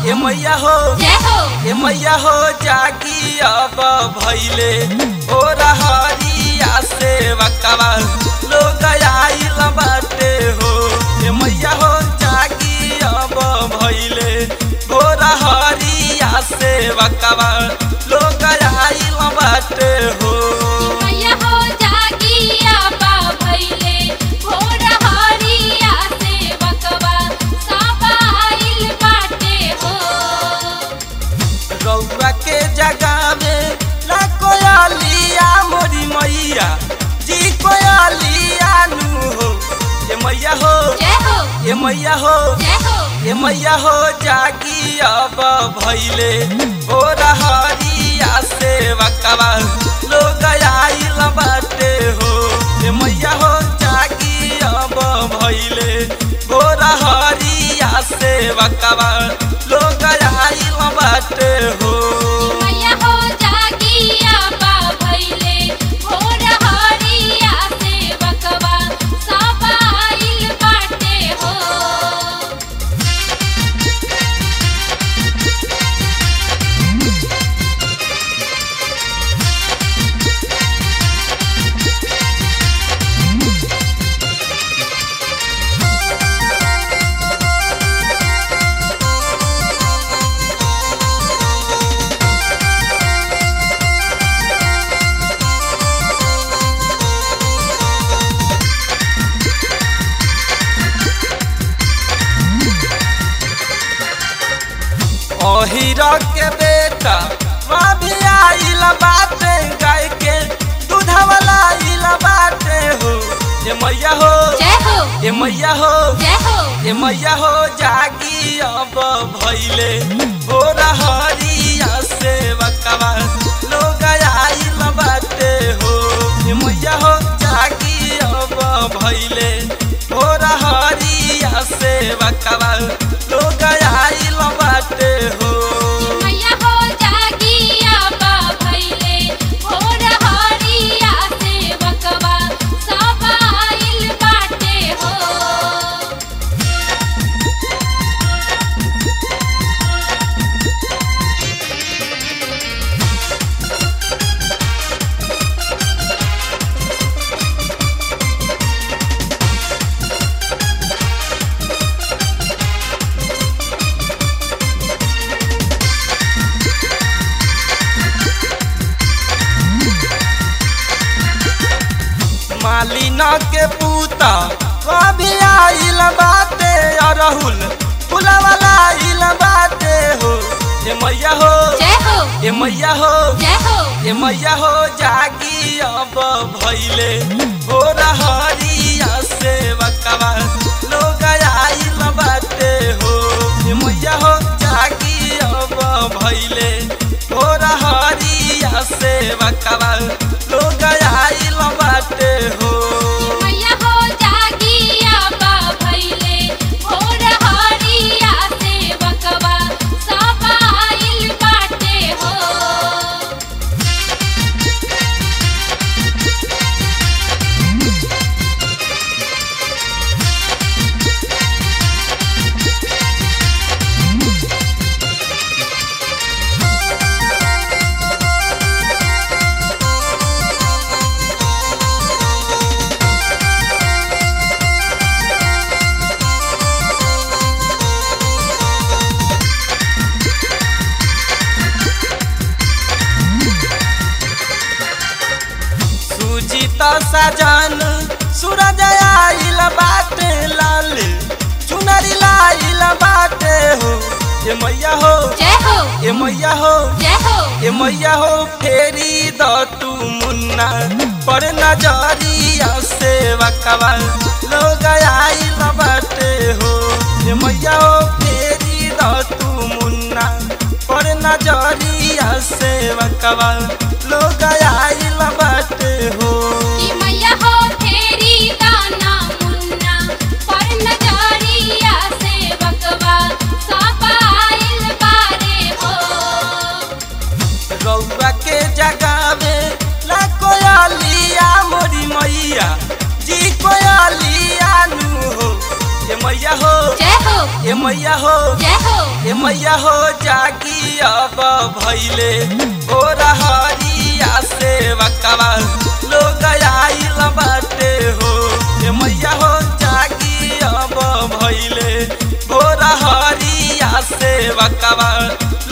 ए मैया हो जय हो ए मैया हो जागी अब भैले ओ रहरिया से वकवा लोग आइल बाटे हो ए मैया हो जागी अब भैले ओ रहरिया से वकवा लोग आइल बाटे हो मैया हो जागी आपा भइले भोर हरिया से बकवा सापा आइल बाटे हो रउआ के जगावे ला कोयलिया मोरी मैया जी कोयलिया नु हो ए मैया हो जय हो ए मैया हो जय हो ए मैया हो जागी अब भैले ओ रहरिया से वकवा लोग आइल बाटे हो ए मैया हो जागी अब भैले ओ रहरिया से वकवा लोग आइल बाटे हो मैया हो जागी आपा भइले भोर हरिया से बकवा सापा आइल बाटे हो ओहिरा के बेटा वहाँ भी आइल बाटे गाय के दूधवाला आइल बाटे हो ए मैया हो जय हो ए मैया हो जय हो ए मैया हो जागी अब भैले हो रहरिया से बकवा लोग आइल बाटे हो ए मैया हो जागी अब भैले हो रहरिया से बकवा लोग आइल बाटे हो मैया हो जागी आपा भइले भोर हरिया से बकवा सापा आइल बाटे हो मालिना के पूता कभी आइल बाटे अरहुल फुलवाला आइल बाटे हो ए मैया हो जय हो ए मैया हो जय हो ए मैया हो जागी अब भैले हो रहरिया से बकवा लोग आइल बाटे हो ए मैया हो जागी अब भैले हो रहरिया से बकवा लोग आइल बाटे हो मैया हो जागी आपा भइले भोर हरिया से बकवा सापा आइल बाटे हो सुजीत सजन सूरज आइल बाटे लाल चुनरी लाइल बाटे हो ए मैया हो जय हो ए मैया हो जय हो ए मैया हो फेरी द तू मुन्ना पर नजरिया से वकवा लोग आइल बाटे हो ए मैया हो फेरी द तू मुन्ना पर नजरिया से वकवा लोग आइल बाटे हो कि मैया हो फेरी दाना मुन्ना पर नजरिया से बकवा सापा आइल बारे हो रउआ के जगावे ला कोयलिया मोरी मैया जी कोयलिया नु हो ए मैया हो जय हो ए मैया हो जय हो ए मैया हो जागी अब भैले ओ हरिया से वकवा लोग आइल बाटे हो ए मैया हो जागी अब भैले ओ हरिया से वकवा